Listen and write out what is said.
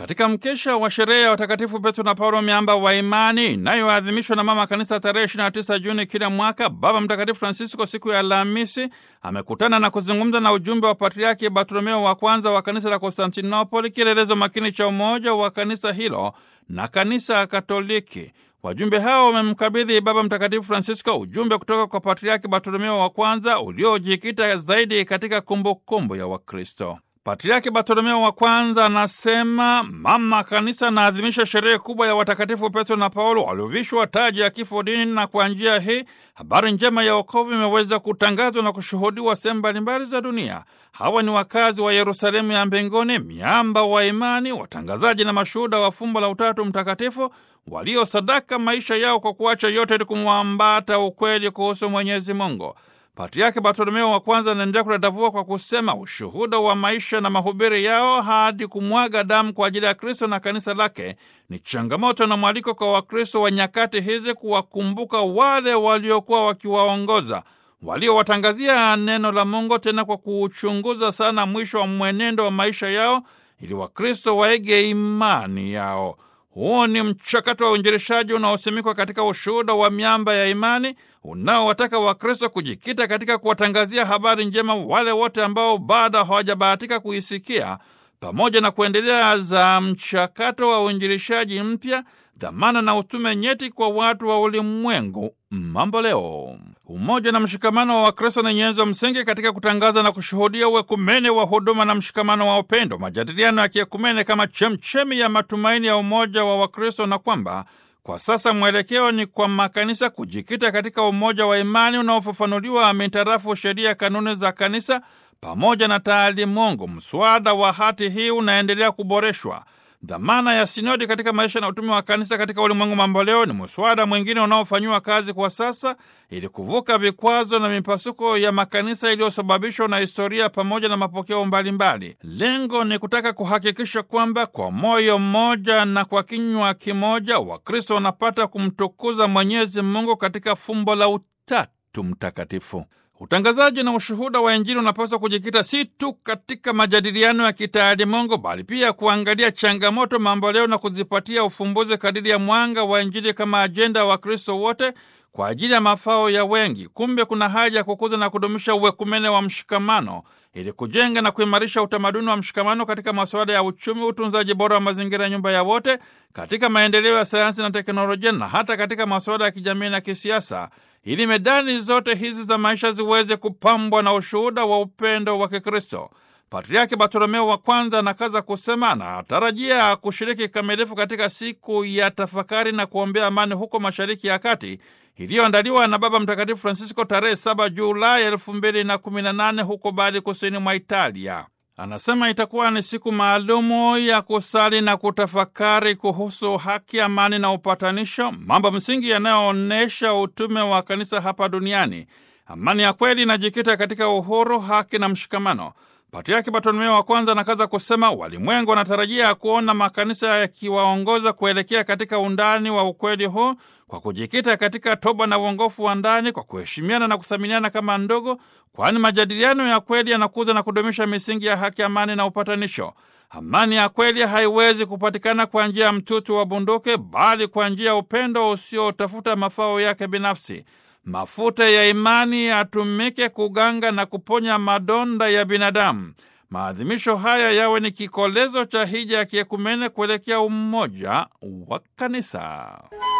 Katika mkesha wa sherehe ya watakatifu Petro na Paulo miamba wa imani inayoadhimishwa na mama kanisa tarehe 29 Juni kila mwaka, Baba Mtakatifu Francisco siku ya Alhamisi amekutana na kuzungumza na ujumbe wa Patriaki Bartolomeo wa kwanza wa kanisa la Konstantinopoli, kielelezo makini cha umoja wa kanisa hilo na kanisa Katoliki. Wajumbe hao wamemkabidhi Baba Mtakatifu Francisco ujumbe kutoka kwa Patriaki Bartolomeo wa kwanza uliojikita zaidi katika kumbukumbu kumbu ya Wakristo. Patriaki Bartolomeo wa kwanza anasema mama kanisa anaadhimisha sherehe kubwa ya watakatifu Petro na Paulo waliovishwa taji ya kifo dini, na kwa njia hii habari njema ya wokovu imeweza kutangazwa na kushuhudiwa sehemu mbalimbali za dunia. Hawa ni wakazi wa Yerusalemu ya mbinguni, miamba wa imani, watangazaji na mashuhuda wa fumbo la Utatu Mtakatifu, waliosadaka maisha yao kwa kuacha yote ili kumwambata ukweli kuhusu Mwenyezi Mungu. Patriaki Bartolomeo wa kwanza anaendelea kudadavua kwa kusema ushuhuda wa maisha na mahubiri yao hadi kumwaga damu kwa ajili ya Kristo na kanisa lake ni changamoto na mwaliko kwa Wakristo wa nyakati hizi kuwakumbuka wale waliokuwa wakiwaongoza, waliowatangazia neno la Mungu, tena kwa kuuchunguza sana mwisho wa mwenendo wa maisha yao ili Wakristo waige imani yao. Huu ni mchakato wa uinjilishaji unaosimikwa katika ushuhuda wa miamba ya imani unaowataka Wakristo kujikita katika kuwatangazia habari njema wale wote ambao bado hawajabahatika kuisikia, pamoja na kuendelea za mchakato wa uinjilishaji mpya, dhamana na utume nyeti kwa watu wa ulimwengu mambo leo. Umoja na mshikamano wa Wakristo ni nyenzo msingi katika kutangaza na kushuhudia uekumene wa huduma na mshikamano wa upendo, majadiliano ya kiekumene kama chemchemi ya matumaini ya umoja wa Wakristo, na kwamba kwa sasa mwelekeo ni kwa makanisa kujikita katika umoja wa imani unaofafanuliwa mitarafu sheria, kanuni za kanisa pamoja na taalimungu. Mswada wa hati hii unaendelea kuboreshwa. Dhamana ya sinodi katika maisha na utume wa kanisa katika ulimwengu mambo leo ni mswada mwingine unaofanyiwa kazi kwa sasa ili kuvuka vikwazo na mipasuko ya makanisa iliyosababishwa na historia pamoja na mapokeo mbalimbali. Lengo ni kutaka kuhakikisha kwamba kwa moyo mmoja na kwa kinywa kimoja Wakristo wanapata kumtukuza Mwenyezi Mungu katika fumbo la Utatu Mtakatifu. Utangazaji na ushuhuda wa Injili unapaswa kujikita si tu katika majadiliano ya kitaalimungu bali pia kuangalia changamoto mamboleo na kuzipatia ufumbuzi kadiri ya mwanga wa Injili kama ajenda ya Wakristo wote kwa ajili ya mafao ya wengi. Kumbe kuna haja ya kukuza na kudumisha uwekumene wa mshikamano ili kujenga na kuimarisha utamaduni wa mshikamano katika masuala ya uchumi, utunzaji bora wa mazingira ya nyumba ya wote, katika maendeleo ya sayansi na teknolojia, na hata katika masuala ya kijamii na kisiasa ili medani zote hizi za maisha ziweze kupambwa na ushuhuda wa upendo wa Kikristo. Patriaki Bartolomeo wa kwanza anakaza kusema anatarajia kushiriki kikamilifu katika siku ya tafakari na kuombea amani huko Mashariki ya Kati iliyoandaliwa na Baba Mtakatifu Francisco tarehe 7 Julai 2018 huko Bari, kusini mwa Italia. Anasema itakuwa ni siku maalumu ya kusali na kutafakari kuhusu haki, amani na upatanisho, mambo msingi yanayoonyesha utume wa kanisa hapa duniani. Amani ya kweli inajikita katika uhuru, haki na mshikamano. Patriaki Bartolomeo wa kwanza anakaza kusema walimwengu wanatarajia kuona makanisa yakiwaongoza kuelekea katika undani wa ukweli huu kwa kujikita katika toba na uongofu wa ndani, kwa kuheshimiana na kuthaminiana kama ndogo, kwani majadiliano ya kweli yanakuza na kudumisha misingi ya haki, amani na upatanisho. Amani ya kweli haiwezi kupatikana kwa njia ya mtutu wa bunduki, bali kwa njia ya upendo usiotafuta mafao yake binafsi. Mafuta ya imani yatumike kuganga na kuponya madonda ya binadamu. Maadhimisho haya yawe ni kikolezo cha hija ya kiekumene kuelekea umoja wa kanisa.